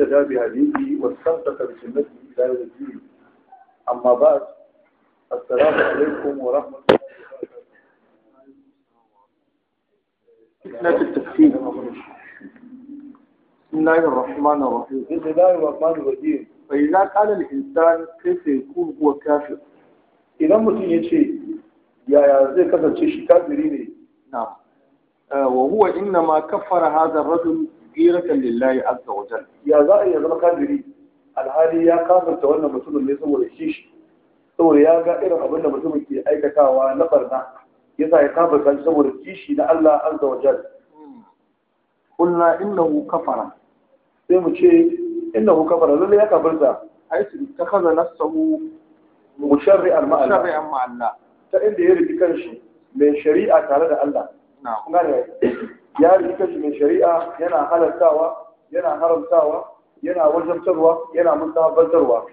اهتدى بهديه واستمسك بسنته الى يوم الدين اما بعد السلام عليكم ورحمه الله فتنة التكفير بسم الله الرحمن الرحيم بسم الله الرحمن الرحيم فإذا قال الإنسان كيف يكون هو كافر idan mutum ya ce yaya zai kasance shi kafiri ne نعم آه، وهو إنما كفر هذا الرجل غيرة لله عز وجل ya za a iya zama kafiri alhali ya kafarta wannan mutumin ne saboda kishi saboda ya ga irin abin da mutumin ke aikatawa na barna yasa ya kafarta shi saboda kishi na Allah azza wa jal قلنا إنه كفر sai mu ce innahu kafara lalle ya kafarta حيث اتخذ نفسه musharri'an ma Allah شرعا مع الله ta inda ya riki kanshi mai shari'a tare da Allah نعم kun gane ya riki kanshi mai shari'a yana halartawa yana haramtawa yana wajabtarwa yana musabantarwa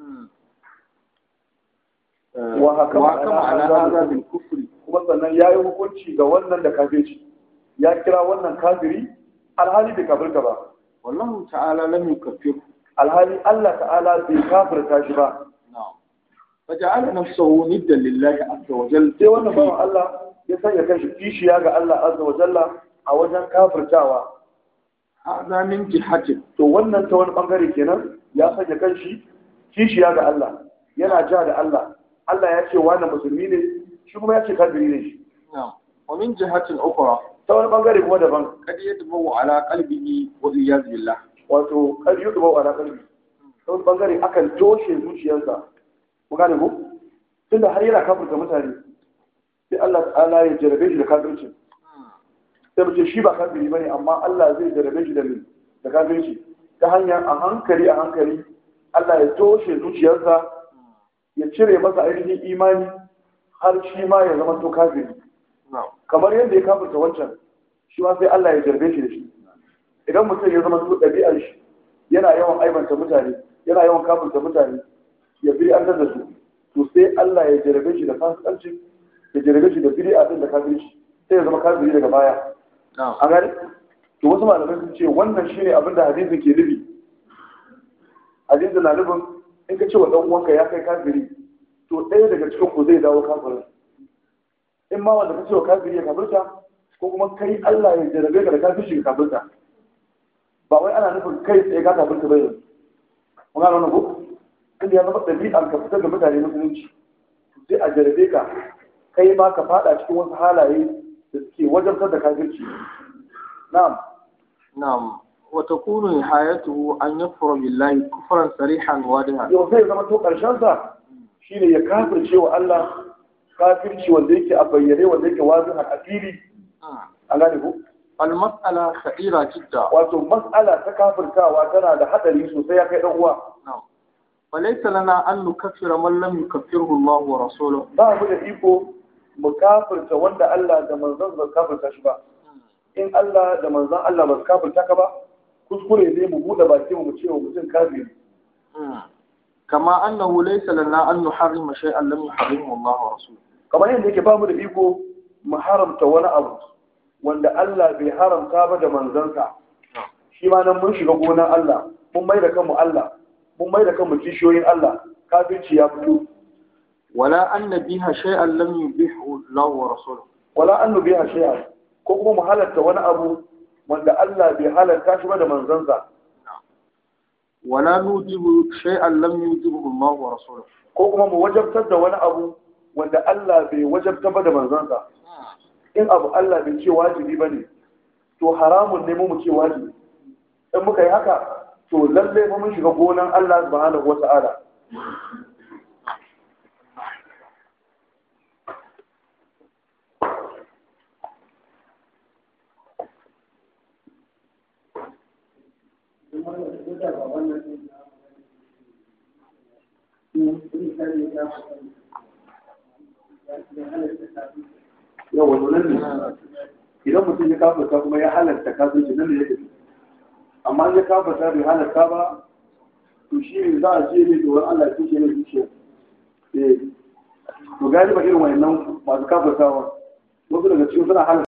آه، وحكم وحكم على على هذا هذا بالكفر kuma sannan ya yi hukunci ga wannan da kafirci ya kira wannan kafiri alhali bai kafirta ba والله تعالى لم يكفره alhali Allah ta'ala bai kafirta shi ba نعم فجعل نفسه ندا لله عز وجل sai wannan bawan Allah ya sanya kanshi kishiya ga Allah azza wa jalla a wajen kafirtawa هذا من جهة to wannan ta wani bangare kenan ya sanya kanshi kishiya ga Allah yana ja da Allah Allah ya ce wani musulmi ne shi kuma ya ce kafiri ne shi نعم ومن جهة أخرى ta wani bangare kuma daban قد يدمو على قلبه والعياذ بالله wato kar yi duba wa kalbi ta wani bangare akan toshe zuciyarsa ku gane ku tunda har yana kafirta mutane sai Allah ta'ala ya jarabe shi da kafirci sai mu ce shi ba kafiri bane amma Allah zai jarabe shi da me da kafirci ta hanyar a hankali a hankali Allah ya toshe zuciyarsa ya cire masa ainihin imani har shi ma ya zama to kafiri نعم kamar yadda ya kafirta wancan shi ma sai Allah ya jarbe shi da shi idan mutum ya zama to ɗabi'ar shi yana yawan aibanta mutane yana yawan kafirta mutane ya biri an da su to sai Allah ya jarbe shi da fasikanci ya jarbe shi da bid'a din da kafirci sai ya zama kafiri daga baya نعم a gani to wasu malamai sun ce wannan shine abin da hadisi ke nufi hadisi na nufin in ka ce wa dan uwanka ya kai kafiri to ɗaya daga cikin ku zai dawo kafirin in ma wanda ka ce wa kafiri ya kafirta ko kuma kai Allah ya jarabe ka da kafirci ka kafirta ba wai ana nufin kai tsaye ka kafirta ba yanzu mun gano wannan ko inda ya zama ɗabi'an ka fitar da mutane musulunci sai a jarabe ka kai ma ka fada cikin wasu halaye da suke wajabtar da kafirci na'am نعم وتكون نهايته أن يكفر بالله كفرا صريحا واضحا yau zai zama to ƙarshen sa shine ya kafirce wa Allah kafirci wanda yake a bayyane wanda yake wazihan a fili an gane ku المسألة خطيرة جدا wato mas'ala ta kafirtawa tana da hadari sosai ya kai dan uwa نعم وليس لنا أن نكفر من لم يكفره الله ورسوله ba mu da iko mu kafirta wanda Allah da manzon ba kafirta shi ba in Allah da manzon Allah ba su kafirta ka ba kuskure ne mu bude baki mu ce wa mutum kafiri كما أنه ليس لنا أن نحرم شيئا لم يحرمه الله ورسوله kamar yadda yake ba mu da iko mu haramta wani abu wanda Allah bai haramta ba da manzansa shi ma nan mun shiga gonan Allah mun mai da kanmu Allah mun mai da kanmu kishiyoyin Allah kafirci ya fito ولا أن نبيها شيئا لم يبيحه الله ورسوله wala an nubiha shay'a ko kuma mu halatta wani abu wanda Allah bai halatta shi ba da manzansa ولا نوجب شيئا لم يوجبه الله ورسوله ko kuma mu wajabtar da wani abu wanda Allah bai wajabta ba da manzansa in abu Allah bai ce wajibi ba ne to haramun ne mu mu ce wajibi in muka yi haka to lallai fa mun shiga gonan Allah subhanahu wata'ala yau wato nan ne idan mutum ya kafarta kuma ya halarta kafirci nan ne ya tafi amma in ya kafarta bai halarta ba to shi ne za a ce ne tsoron Allah ya tushe ne zuciya eh to galiba irin wayannan masu kafartawa wasu daga cikin suna halarta